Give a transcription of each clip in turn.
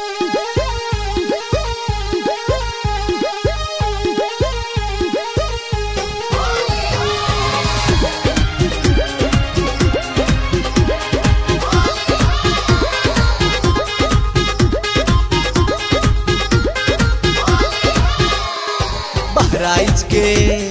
बहराइच के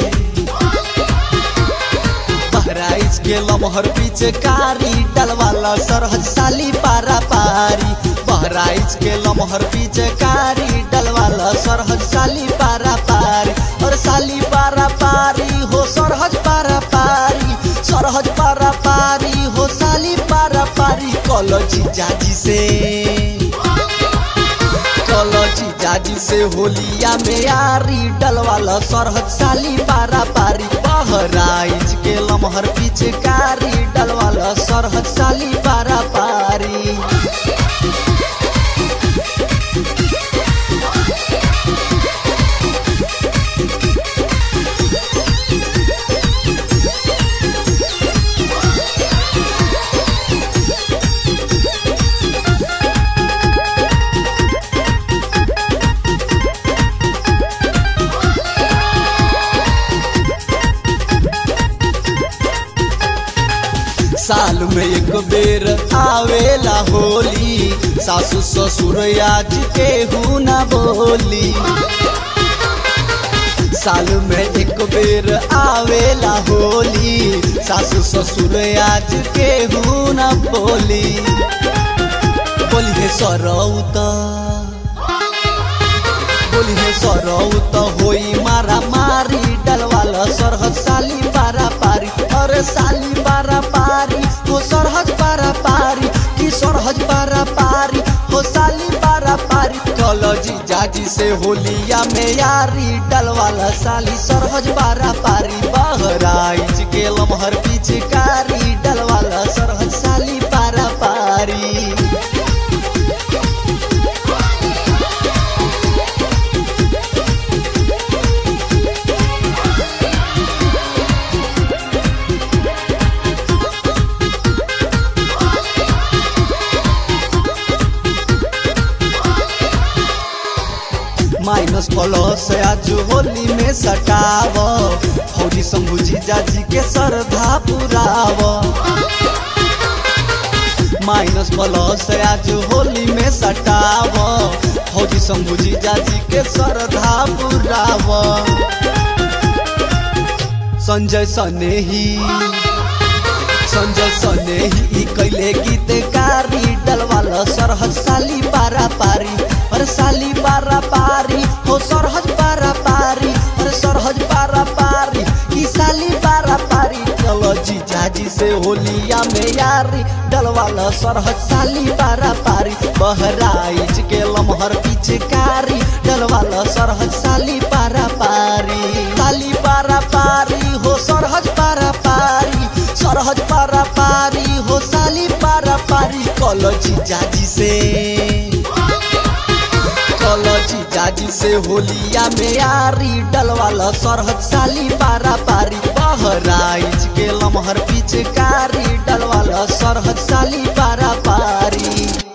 बहराइच के लमहर पीछे कारी डलवाला सरहज साली पारा पारी बहराइच के लमहर पीछे कारी डलवाला सरहज साली पारा पारी और साली पारा पारी हो सरहज पारा पारी सरहज पारा पारी हो साली पारा पारी कॉलेज जाजी से कलची जाजी से होलिया में यारी डलवाला सरहद साली पारा पारी बहराइच के लमहर पीछे कारी डलवाला सरहद साली पारा पारी साल में एक बेर आवेला होली सासू ससुर आज के न बोली साल में एक बेर आवेला होली सासू ससुर आज के न बोली बोली हे सरौत बोली हे सरौत होई मारा मारी डलवाला सरहद साली पारा पारी अरे साली पारा पारी हो सरहज पारा पारी कि सरहज पारा पारी हो साली पारा पारी कलजी जाजी से होलिया में यारी डलवाला साली सरहज पारा पारी बहराइच के लमहर पिचकारी डलवाला सरहज साली पारा पारी माइनस प्लस आज होली में सटाव फौजी शंभुजी जाजी के श्रद्धा पुराव माइनस प्लस आज होली में सटाव फौजी शंभुजी जाजी के श्रद्धा पुराव संजय सनेही संजय सनेही कैले गीत गारी डलवाला सरहद साली पारा पारी अरे साली पारा पारी हो सरहज पारा पारी अरे सरहज पारा पारी की साली पारा पारी चलो जी जाजी से होलिया में यारी डलवाला सरहज साली पारा पारी बहराइच के लमहर पिचकारी डलवाला सरहज साली पारा पारी साली पारा पारी हो सरहज पारा पारी सरहज पारा पारी हो साली पारा पारी कलची जाजी से कलची जाजी से होलिया में यारी डलवाला सरहद साली पारा पारी बहराइच के लमहर पिचकारी डलवाला सरहद साली पारा पारी